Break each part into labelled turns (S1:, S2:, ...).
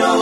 S1: isanganiro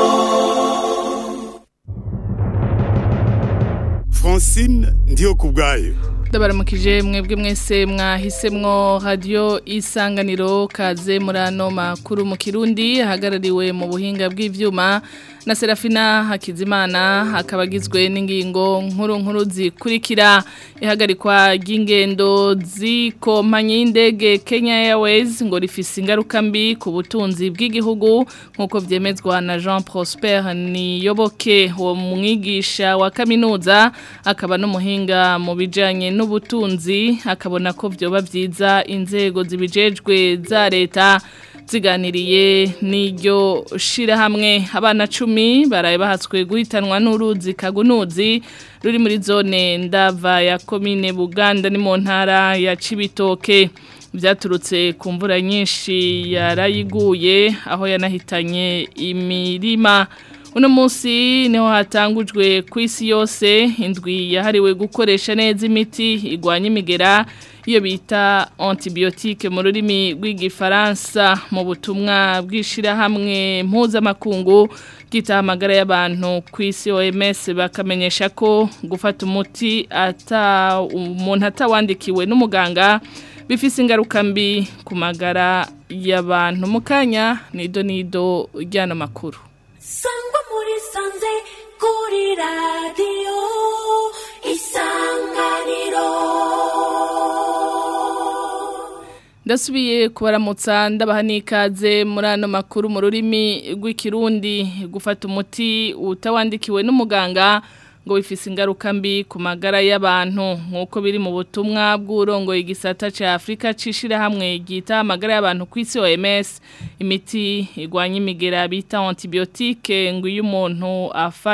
S2: francine ndiyo ku bwayo
S3: ndabaramukije mwebwe mwese mwahisemwo radiyo isanganiro kaze muri ano makuru mu kirundi ahagarariwe mu buhinga bw'ibyuma na serafina hakizimana hakaba agizwe n'ingingo nkuru nkuru zikurikira ihagarikwa ry'ingendo z'ikompanyi y'indege kenya airways ngo rifise ingaruka mbi ku butunzi bw'igihugu nk'uko byemezwa na jean prosper niyoboke uwo mwigisha wa kaminuza akaba n'umuhinga mu bijyanye n'ubutunzi akabona ko byoba byiza inzego zibijejwe za leta ziganiriye n'iryo shirahamwe abana cumi baraye bahatswe guhitanwa n'uruzi kagunuzi ruri muri zone ndava ya komine buganda ni mu ntara ya cibitoke byaturutse ku mvura nyinshi yarayiguye aho yanahitanye imirima uno munsi niho hatangujwe ku isi yose indwi yahariwe gukoresha neza imiti igwanya imigera iyo bita antibiyotike mu rurimi rw'igifaransa mu butumwa bw'ishyirahamwe mpuzamakungu bwitaho amagara y'abantu ku isi OMS bakamenyesha ko gufata umuti ata umuntu atawandikiwe n'umuganga bifise ingaruka mbi ku magara y'abantu mu kanya nido nido ry'ano makuru
S4: sangwa muri sanze kuri radiyo isanganiro
S3: ndasubiye kubaramutsa ndabaha n'ikaze muri ano makuru mu rurimi rw'ikirundi gufata umuti utawandikiwe n'umuganga ngo bifise ingaruka mbi ku magara y'abantu nk'uko biri mu butumwa bw'urongoye igisata cya afurika hamwe ryita amagara y'abantu ku isi OMS imiti igwanya imigera bita antibiyotike ngo iyo umuntu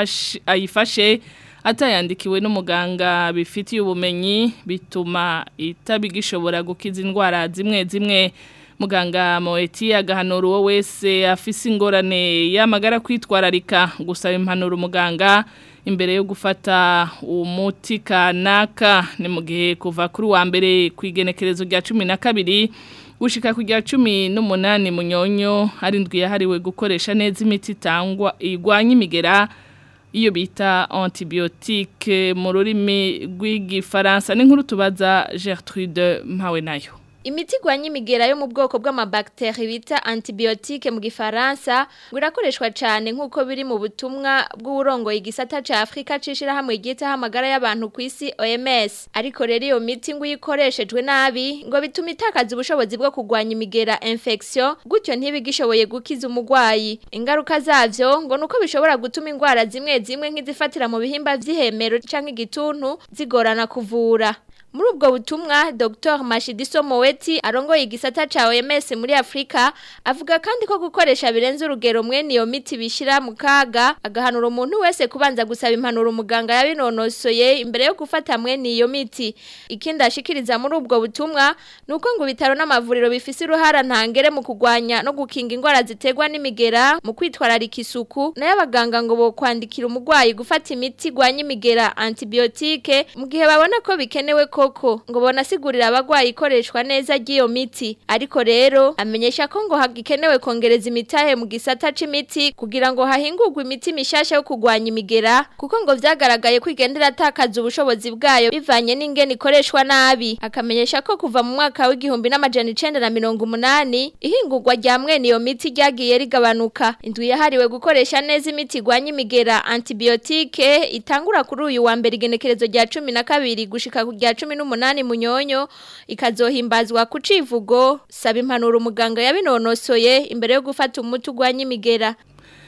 S3: ayifashe atayandikiwe n'umuganga bifitiye ubumenyi bituma itabigishobora gukiza indwara zimwe zimwe muganga Moeti agahanura uwo wese afise ingorane y'amagara kwitwararika gusaba impanuro umuganga imbere yo gufata umuti kanaka ni mu gihe kuva kuri wa mbere ku igenekerezo rya cumi na kabiri gushika ku rya cumi n'umunani munyonyo ari indwi yahariwe gukoresha neza imiti itangwa igwanya imigera iyo bita antibiyotike mu rurimi rw'igifaransa n'inkuru tubaza Gertrude mpawe nayo
S5: Imiti igwanya imigera yo mu bwoko bw'amabakteri bita antibiyotike mu gifaransa ngo irakoreshwa cyane nk'uko biri mu butumwa bw'uburongoye igisata cya Afurika cishira hamwe ryitaho amagara y'abantu ku isi OMS ariko rero iyo miti ngo ikoreshejwe nabi ngo bituma itakaza ubushobozi bwo kugwanya imigera infection gutyo ntibigishoboye gukiza umugwayi ingaruka zavyo ngo nuko bishobora gutuma indwara zimwe zimwe nk'izifatira mu bihimba vy'ihemero canke igituntu zigorana kuvura muri ubwo butumwa Dr Mashidiso Moweti arongoye igisata ca OMS muri Afrika avuga kandi ko gukoresha birenze urugero mwene iyo miti bishira mu kaga agahanura umuntu wese kubanza gusaba impanuro umuganga yabinonosoye imbere yo gufata mwene iyo miti ikindi ashikiriza muri ubwo butumwa nuko ngo bitaro n'amavuriro bifise uruhara ntangere mu kugwanya no gukinga indwara ziterwa n'imigera mu kwitwararika isuku nayo abaganga ngo bo kwandikira umugwayi gufata imiti igwanya imigera antibiyotike mu gihe babona ko bikenewe ko koko ngo bonasigurira abagwayi ikoreshwa neza ry'iyo miti ariko rero amenyesha ko ngo hagikenewe kongereza imitahe mu gisata c'imiti kugira ngo hahingurwe imiti mishasha yo kugwanya imigera kuko ngo vyagaragaye ko igendera atakaza ubushobozi bwayo bivanye n'ingene ikoreshwa nabi akamenyesha ko kuva mu mwaka w'igihumbi n'amajana icenda na mirongo umunani ihingurwa rya mwene iyo miti ryagiye rigabanuka indwi yahariwe gukoresha neza imiti igwanya imigera antibiyotike itangura kuri uyu wa mbere igenekerezo rya cumi na kabiri gushika ku rya cumi n'umunani munyonyo ikazohimbazwa ku civugo saba impanuro umuganga yabinonosoye imbere yo gufata umuti ugwanya imigera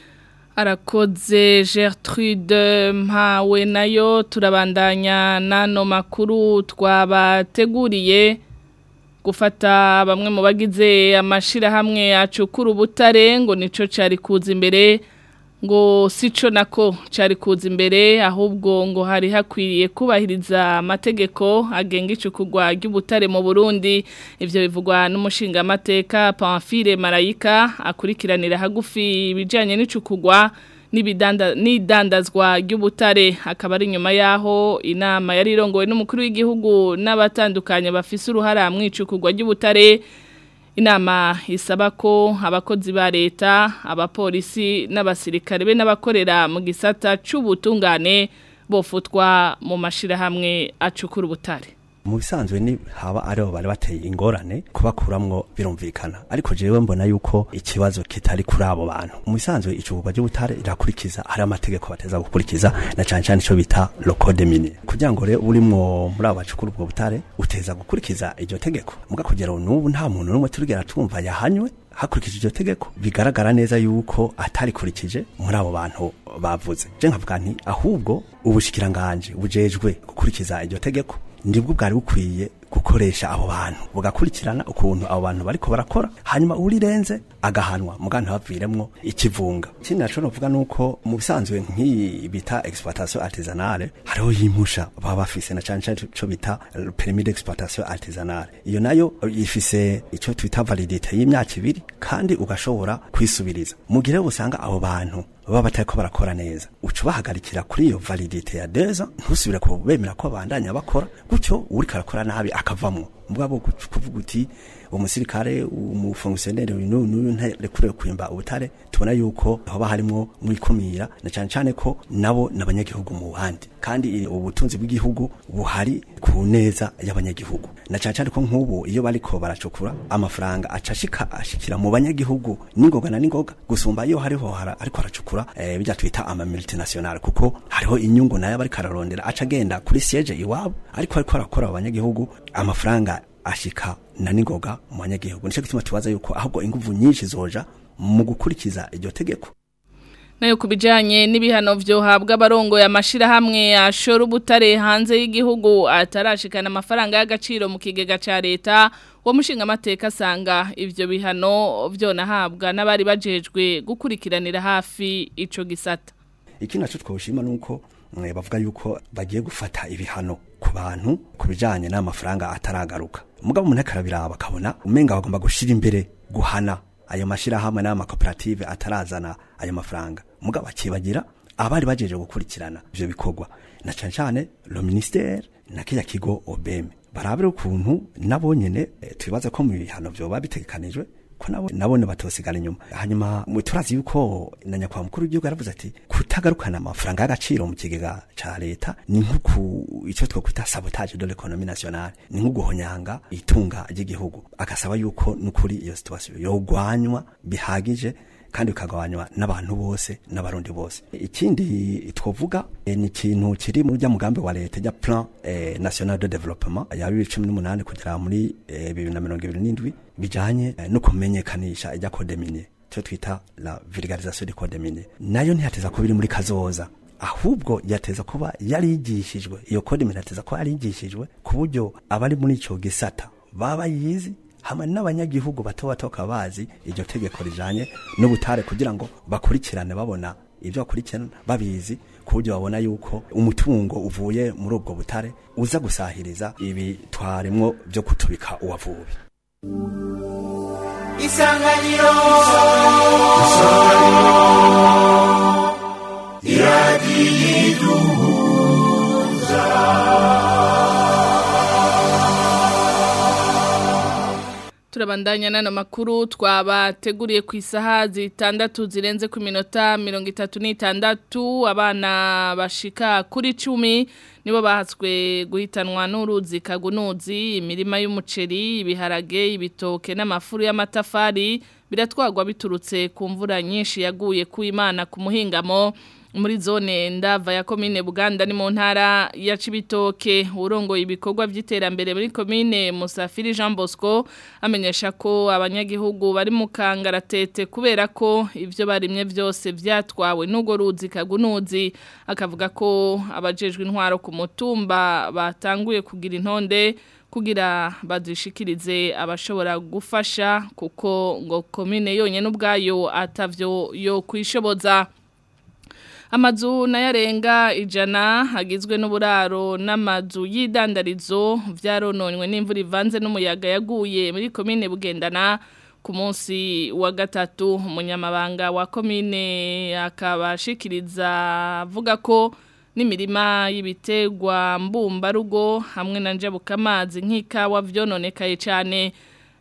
S3: arakoze Gertrude mpawe nayo turabandanya n'ano makuru twabateguriye gufata bamwe mu bagize amashirahamwe acukura ubutare ngo nico cari kuza imbere ngo sico nako cari kuza imbere ahubwo ngo hari hakwiriye kubahiriza amategeko agenga icukugwa ry'ubutare mu Burundi ivyo bivugwa n'umushinga amateka Pamphile Marayika akurikiranira hagufi ibijanye n'icukugwa n'idandazwa ry'ubutare akaba ari nyuma yaho inama yari irongowe n'umukuru w'igihugu n'abatandukanye bafise uruhara mu icukugwa ry'ubutare inama isaba ko abakozi ba leta abapolisi n'abasirikare be n'abakorera mu gisata c'ubutungane bofutwa mu mashirahamwe acukura ubutare
S1: mu bisanzwe ni haba aribo bari bateye ingorane kubakuramwo birumvikana ariko jewe mbona yuko ikibazo kitari kuri abo bantu mu bisanzwe icugurwa ry'ubutare irakurikiza hari amategeko bateza gukurikiza na cane cane ico bita le code minier kugira ngo rero urimwo muri abo bacukura ubwo butare uteza gukurikiza iryo tegeko muga kugera n'ubu nta muntu n'umwe turigera twumva yahanywe hakurikije iryo tegeko bigaragara neza yuko atarikurikije muri abo bantu bavuze je nkavuga nti ahubwo ubushikiranganje bujejwe gukurikiza iryo tegeko ndibwo bwari bukwiye gukoresha abo bantu bugakurikirana ukuntu abo bantu bariko barakora hanyuma urirenze agahanwa muga ntabaviremwo ikivunga ikindi naco novuga nuko mu bisanzwe nk'iyi bita exploitation artisanale hariho yimpusha baba bafise na cane cane co bita permis d'exploitation artisanale iyo nayo ifise ico twita validité y'imyaka ibiri kandi ugashobora kwisubiriza mu gihe usanga abo bantu baba batariko barakora neza uca ubahagarikira kuri iyo validité ya deux ans ntusubire kubemera ko bandanya bakora gutyo uriko arakora nabi akavamwo mugabo kuvuga uti umusirikare umufonctionnaire uyu n'uyu ntarekure kwimba ubutare tubona yuko hoba harimwo mwikumira na cyane cyane ko nabo n'abanyagihugu mu bandi kandi ubutunzi bw'igihugu buhari ku neza y'abanyagihugu na cyane cyane ko nk'ubu iyo bariko baracukura amafaranga acashika ashikira mu banyagihugu n'ingoga na n'ingoga gusumba iyo hariho hara ariko aracukura eh, bijya twita ama multinational kuko hariho inyungu nayo bari kararondera aca agenda kuri siege iwabo ariko ariko arakora abanyagihugu amafaranga ashika na ningoga mu banyagihugu nico gituma tubaza yuko ahubwo inguvu nyinshi zoja mu gukurikiza iryo tegeko
S3: nayo kubijanye n'ibihano vyohabwa abarongo ya mashira hamwe ashora ubutare hanze y'igihugu atarashikana amafaranga y'agaciro mu kigega ca leta wo mushinga amateka asanga ivyo bihano vyonahabwa n'abari bajejwe gukurikiranira hafi ico gisata
S1: iki naco twoshima nuko bavuga yuko bagiye gufata ibihano ku bantu ku bijanye n'amafaranga ataragaruka mugabo umuntu akarabiraba akabona umenga bagomba gushira imbere guhana ayo mashirahamwe n'amakoperative atarazana ayo mafaranga mugabo akibagira abari bajeje gukurikirana ivyo bikorwa na cane cane le ministère na kiya kigo obeme barabire ukuntu nabo nyene e, twibaza ko mu bihano vyoba bitegekanijwe ko nabo nabone batosigana inyuma hanyuma turazi yuko na nyakwa mukuru w'igihugu yaravuze ati kutagarukana amafaranga y'agaciro mu kigega ca leta ni nkuku ico twokwita sabotage de l'économie nationale ni nkuguhonyanga itunga ry'igihugu agasaba yuko nukuri iyo situation yogwanywa bihagije kandi bikagabanywa n'abantu bose n'abarundi bose ikindi twovuga e, ni ikintu kiri mu rya mugambi wa leta rya plan e, national de développement ya 2018 kugera muri e, 2027 bijanye e, no kumenyekanisha ijya code minier cyo twita la vulgarisation du code minier nayo ntiyateza ko biri muri kazoza ahubwo yateza kuba yarigishijwe iyo code minier yateza ko yarigishijwe ku buryo abari muri ico gisata baba yizi hamwe n'abanyagihugu bato bato bazi iryo tegeko rijanye n'ubutare kugira ngo bakurikirane babona ibyo bakurikirana babizi ku buryo babona yuko umutungo uvuye muri ubwo butare uza gusahiriza ibi twaremwo byo kutubika uwavubi
S6: isanganiro
S3: turabandanya nano makuru twabateguriye ku isaha zitandatu zirenze ku minota mirongo itatu n'itandatu abana bashika kuri cumi nibo bahatswe guhitanwa n'uruzi kagunuzi imirima y'umuceri ibiharage ibitoke n'amafuru y'amatafari biratwagwa biturutse ku mvura nyinshi yaguye ku imana ku muhingamo muri zone ndava ya komine Buganda ni mu ntara ya Cibitoke urongoye ibikorwa by'iterambere muri komine Musafiri Jean Bosco amenyesha ko abanyagihugu bari mu kangaratete kubera ko ivyo barimye byose vyatwawe n'ugo ruzi kagunuzi akavuga ko abajejwe intwaro ku mutumba batanguye kugira intonde kugira badishikirize abashobora gufasha kuko ngo komine yonyene ubwayo atavyo yo kwishoboza amazu nayarenga ijana hagizwe n'uburaro n'amazu y'idandarizo byarononywe n'imvura ivanze n'umuyaga yaguye muri komine bugendana ku munsi wa gatatu umunyamabanga wa komine akabashikiriza avuga ko n'imirima y'ibiterwa mbumbarugo hamwe na njabukamazi nk'ikawa vyononekaye cyane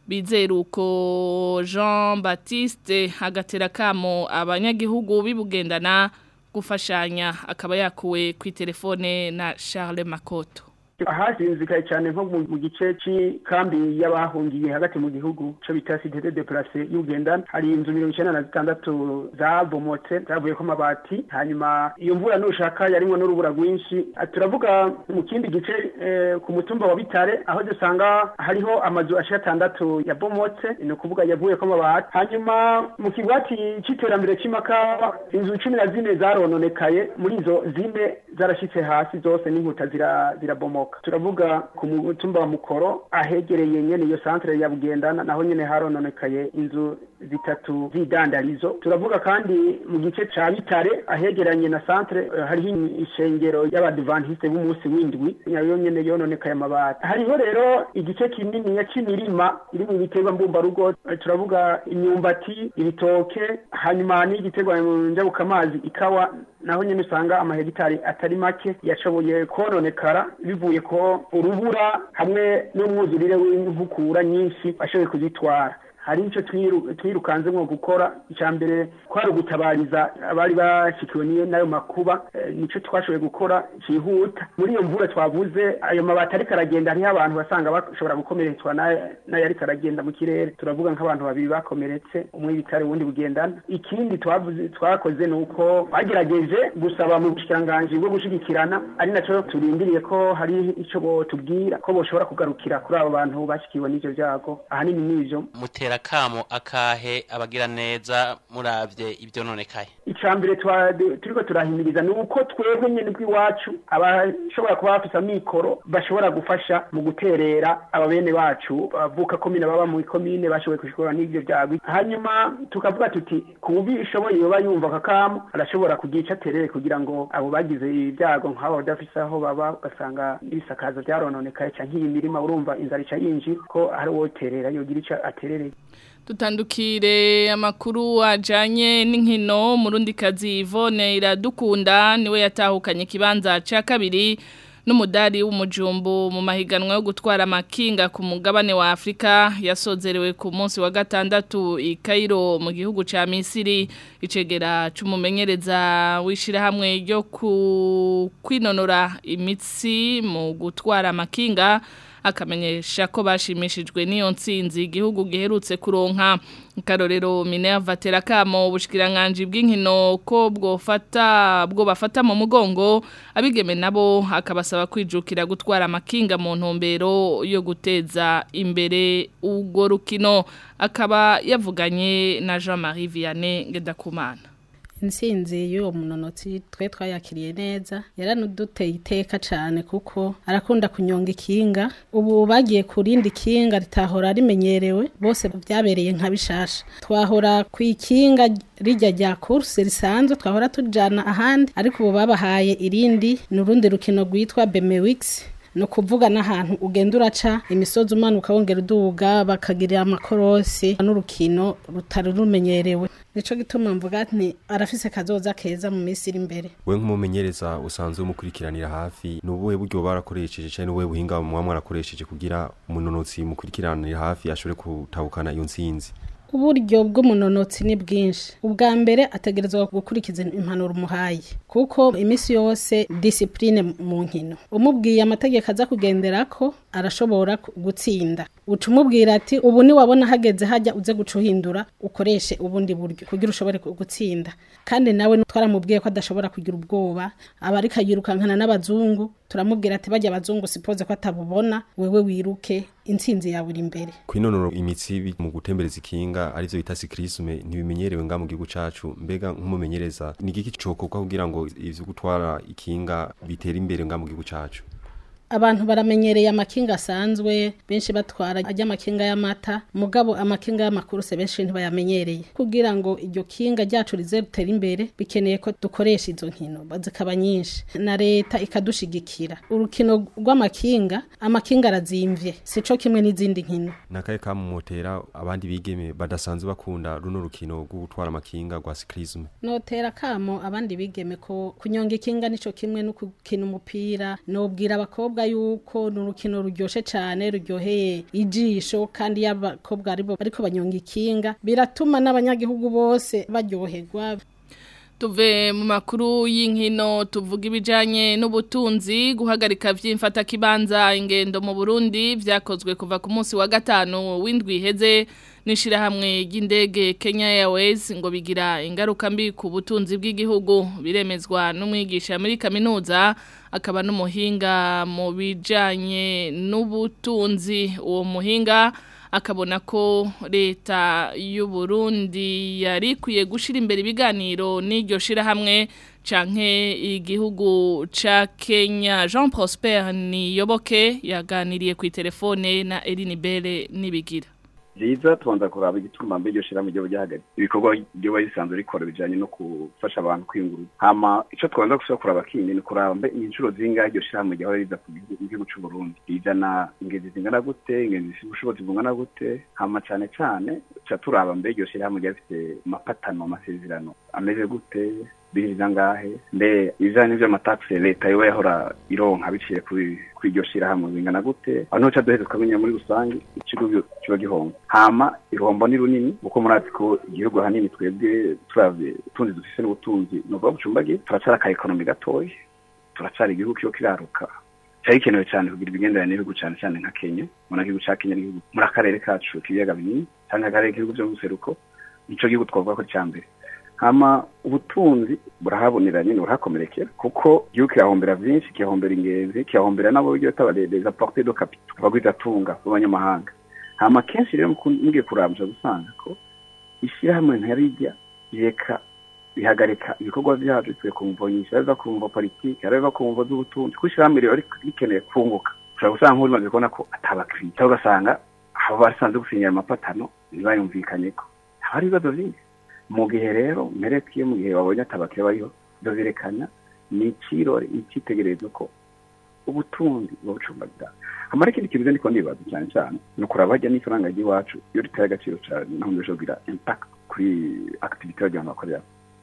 S3: bizeruko Jean Baptiste agatera kamo abanyagihugu bibugendana gufashanya akaba yakuwe ku telefone na Charles Makoto
S6: ahazinzikaye cyane nko mu mu gice cy'ikambi y'abahungiye hagati mu gihugu cyo bita cité de déplacé y'ugendana hari inzu mirongo icyenda na zitandatu zabomotse zavuyeko amabati hanyuma iyo mvura nushaka yarimwo n'urubura rwinshi Ah, turavuga mu kindi gice eh, ku mutumba wa bitare aho dusanga hariho amazu ashika atandatu yabomotse ni ukuvuga yavuyeko amabati hanyuma mu kigwati c'iterambere c'imakawa inzu cumi na zine zarononekaye muri izo zine zarashitse hasi zose n'inkuta zira- zirabomoka turavuga ku mutumba wa mukoro ahegereye nyene iyo santere ya bugendana naho nyene harononekaye inzu zitatu z'idandarizo turavuga kandi mu gice ca bitare ahegeranye na santere eh, hariho ishengero y'abadivantiste b'umunsi w'indwi nayo nyene yononekaye amabati hariho rero igice kinini c'imirima iri mu biterwa mbumbarugo eh, turavuga imyumbati ibitoke hanyuma n'igiterwa njabukamazi ikawa naho nyene usanga amahegitari atari make yashoboye kononekara bivuye ko urubura hamwe n'umwuzurire w'inkukura nyinshi bashoboye kuzitwara hari icyo twiru- twirukanzemwo gukora icya mbere kwari ugutabariza abari bashikiwe n'iyo- n'ayo makuba eh, nico twashoboye gukora cyihuta muri iyo mvura twavuze ayo mabati ariko aragenda hariho abantu basanga bashobora gukomeretswa n'aya- n'ayo ariko aragenda mu kirere turavuga nk'abantu babiri bakomeretse umwe ibitare uwundi bugendana ikindi twavuze twakoze ni uko bagerageje gusaba mu bushikiranganji bwo gushigikirana ari naco turindiriye ko hari ico botubwira ko boshobora kugarukira kuri abo bantu bashikiwe n'ivyo vyago ahanini n'ivyo
S7: mutera kamo akahe abagira neza muravye ivyononekaye
S6: icambere twa- turiko turahimiriza ni uko twebwe nyene bw'iwacu abashobora kuba bafise amikoro bashobora gufasha mu guterera ababene bacu bavuka komine baba mu komine bashoboye kushikora n'ivyo vyagwi hanyuma tukavuga tuti ku bishoboye yoba yumva kakamo arashobora kugira ico aterere kugira ngo abo bagize ibyago nk'abo badafise aho baba ugasanga n'ibisakazo vyarononekaye canke iyi mirima urumva inzara ica yinjira ko hari uwoterera yogira ico aterereye
S3: Tutandukire amakuru ajanye n'inkino murundi kazi Yvonne iradukunda niwe yatahukanye kibanza ca kabiri n'umudari w'umujumbu mu mahiganwa yo gutwara amakinga ku mugabane wa Afrika yasozerewe ku munsi wa gatandatu i Cairo mu gihugu ca Misiri icegera c'umumenyereza wishirahamwe ryo ku kwinonora imitsi mu gutwara amakinga akamenyesha ko bashimishijwe n'iyo nsinzi igihugu giherutse kuronka karorero Minerva Terakamo ubushikiranganje bw'inkino ko bwofata bwo bafata mu mugongo abigeme nabo akabasaba kwijukira gutwara amakinga mu ntumbero yo guteza imbere urwo rukino akaba yavuganye na Jean-Marie Vianney Ngendakumana
S8: intsinzi y'uwo munonotsi twe twayakiriye neza yaranuduteye iteka cyane kuko arakunda kunyonga ikinga ubu bagiye ku rindi kinga ritahora rimenyerewe bose byabereye nka bishasha twahora ku ikinga rijya rya kurse risanzwe twahora tujyana ahandi ariko ubu babahaye irindi ni urundi rukino rwitwa bemewikisi ni ukuvuga n'ahantu ugenda uraca imisozi umanuka wongera uduga bakagirira amakorosi n'urukino rutari rumenyerewe nico gituma mvuga nti arafise kazoza keza mu minsi iri imbere
S9: we nk'umumenyereza usanzwe umukurikiranira hafi ni ubuhe buryo barakoresheje cyangwa ni ubuhe buhinga muba mwarakoresheje kugira umunonotsi mukurikiranira hafi ashobore gutahukana iyo nsinzi
S8: uburyo bw'umunonotsi ni bwinshi ubwa mbere ategerezwa gukurikiza impanuro umuhaye kuko iminsi yose disipurine mu nkino umubwiye amategeko aza kugendera ko arashobora gutsinda uca umubwira ati ubu niwabona hageze hajya uze guca uhindura ukoreshe ubundi buryo kugira ushobore gutsinda kandi nawe twaramubwiye ko adashobora kugira ubwoba aba ariko yirukankana n'abazungu turamubwira ati bajya abazungu sipoze ko atabubona wewe wiruke intsinzi yawe iri imbere
S9: kwinonora imitsi mu gutembereza ikinga arivyo bita sikrisme ntibimenyerewe nga mu gihugu cacu mbega nk'umumenyereza ni igiki cokorwa kugira ngo ivyo gutwara ikinga bitera imbere nga mu gihugu cacu
S8: abantu baramenyereye amakinga asanzwe benshi batwara ajya amakinga y'amata mugabo amakinga y'amakuruse benshi ntibayamenyereye kugira ngo iryo kinga ryacu rize ritere imbere bikeneye ko dukoresha izo nkino zikaba nyinshi na leta ikadushigikira urukino rw'amakinga amakinga arazimvye sico kimwe n'izindi nkino
S9: nakaye kamumotera abandi bigeme badasanzwe bakunda runo rukino rwo gutwara amakinga rwa sikrisme
S8: notera kamo abandi bigeme ko kunyonga ikinga nico kimwe no gukina umupira nobwira abakobwa kuvuga yuko ni urukino ruryoshe cyane ruryoheye ijisho kandi iyo abakobwa aribo bariko banyonga ikinga biratuma n'abanyagihugu bose baryoherwa
S3: tuve mu makuru y'inkino tuvuga ibijanye n'ubutunzi guhagarika vy'imfata kibanza ingendo mu Burundi vyakozwe kuva ku munsi wa gatanu w'indwi iheze n'ishirahamwe ry'indege Kenya Airways ngo bigira ingaruka mbi ku butunzi bw'igihugu biremezwa n'umwigisha muri kaminuza akaba n'umuhinga mu bijanye n'ubutunzi uwo muhinga akabona ko leta y'u Burundi yari ikwiye gushira imbere ibiganiro n'iryo shirahamwe canke igihugu ca Kenya Jean Prosper Niyoboke yaganiriye ku telefone na Eline Bere nibigira
S10: Liza tubanza kuraba igituma mbe iryo shirahamwe ryo ryahagaze ibikorwa ryo bisanzwe rikora bijanye no gufasha abantu kwinguruza hama ico twanza gusaba kuraba kindi ni kuraba mbe inshuro zingahe iryo shirahamwe ryahora riza ku gihugu c'u Burundi rizana ingezi zingana gute ingezi zifite ubushobozi bungana gute hama cane cane ca turaba mbe iryo shirahamwe ryafite amapatano amasezerano ameze gute biriza ngahe mbe ibijanye n'ivy'amataxe leta yoba yahora ironka biciye kuri kuri iryo shirahamwe bingana gute aho niho ca duheza tukamenya muri rusange ikigo kiba gihomba hama irombo ni runini kuko murazi ko igihugu hanini twebwe turavye utunzi dufise n'ubutunzi ni ukuvuga bucumbagiye turacari aka ekonomi gatoya turacari igihugu kiyo kiraruka cyari gikenewe cyane kugira ibigenderanire n'ibihugu cyane cyane nka kenya muna gihugu ca kenya n'igihugu muri akarere kacu k'ibiyaga binini cyangwa akarere k'ibihugu vyo mu buseruko nico gihugu twavuga ko cya mbere hama ubutunzi burahabonera nyine burahakomerekera kuko igihugu kirahombera byinshi kihombera ingenzi kihombera nabo buryo taba les apportés de capital abagwiza tunga b'abanyamahanga hama kenshi rero mugiye kurabya gusanga ko ishyirahamwe ntarijya reka bihagarika ibikorwa byacu twe kumva nyinshi ariza kumva politiki ariza kumva z'ubutunzi kuko ishyirahamwe rero rikeneye kunguka ushobora gusanga nk'uri maze kubona ko atabakiriya cyangwa ugasanga abo basanze gusinyira amapatano ntibayumvikanye ko haba hari ibibazo byinshi mu gihe rero mpereke mu gihe wabonye atabakiriya bariho ibyo birekana ni ikirori icyitegererezo ko ubutunzi bubucumbagira hamara ikindi kintu ndiko ndibaza cyane cyane ni ukuraba hajya n'ifaranga ry'iwacu iyo riteye agaciro cyane naho mbese kugira impact kuri activity y'abantu bakorera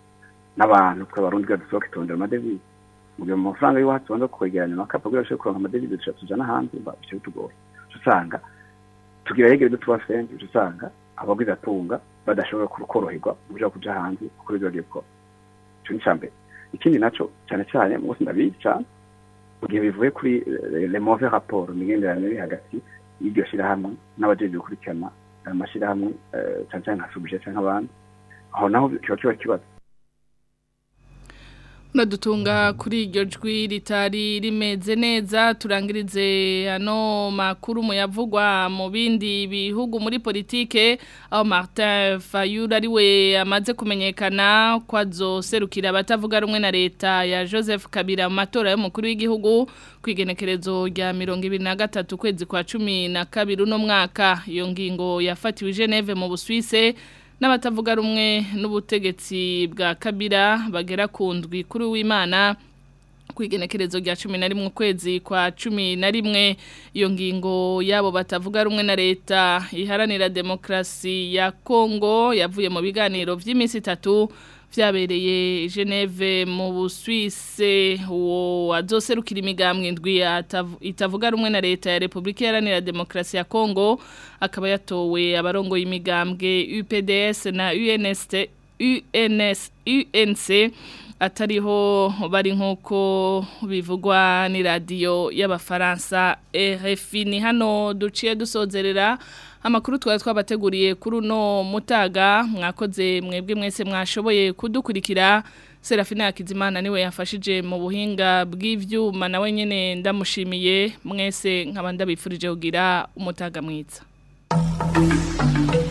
S10: n'abantu tw'abarundi bwa dusohoka itondera amadevize mu gihe mu mafaranga y'iwacu tubanza kwegeranya amakapa kugira ngo kuronka amadevize dushobora tujana hanze bice bitugora usanga tugira yegereza tuba fenzi usanga abagwiza atunga badashobora koroherwa mu buryo kuja hanze kuko ibyo bagiye gukora ico ni icambere ikindi naco cyane cyane munsi ndabizi cyane mu gihe bivuye kuri le mauvais rapport imigenderanire iri hagati y'iryo shirahamwe n'abajejwe gukurikirana ayo mashirahamwe cyane cyane nka subije canke abandi aho naho kiba kiba kibazo
S3: Unadutunga kuri iryo jwi ritari rimeze neza turangirize ano makuru muyavugwa mu bindi bihugu muri politike aho Martin Fayulu ari we amaze kumenyekana ko azoserukira abatavuga rumwe na leta ya Joseph Kabila mu matora y'umukuru w'igihugu ku igenekerezo rya mirongo ibiri na gatatu kwezi kwa cumi na kabiri uno mwaka iyo ngingo yafatiwe i Geneve mu Busuwise n'abatavuga rumwe n'ubutegetsi bwa kabira bagera ku ndwi kuri w'imana ku igenekerezo rya cumi na rimwe ukwezi kwa cumi na rimwe iyo ngingo yabo batavuga rumwe na leta iharanira demokarasi ya kongo yavuye mu biganiro by'iminsi itatu vyabereye Geneve mu Busuwise uwo azoserukira imigambwe indwi itavuga rumwe na leta ya Republika Iharanira Demokarasi ya Kongo akaba yatowe abarongo y'imigambwe UPDS na UNST UNS UNC atariho bari nkuko bivugwa ni radio y'abafaransa RFI ni hano duciye dusozerera amakuru twari twabateguriye kuri uno mutaga mwakoze mwebwe mwese mwashoboye kudukurikira Serafina Hakizimana niwe yafashije mu buhinga bw'ivyuma nawe nyene ndamushimiye mwese nkaba ndabifurije kugira umutaga mwiza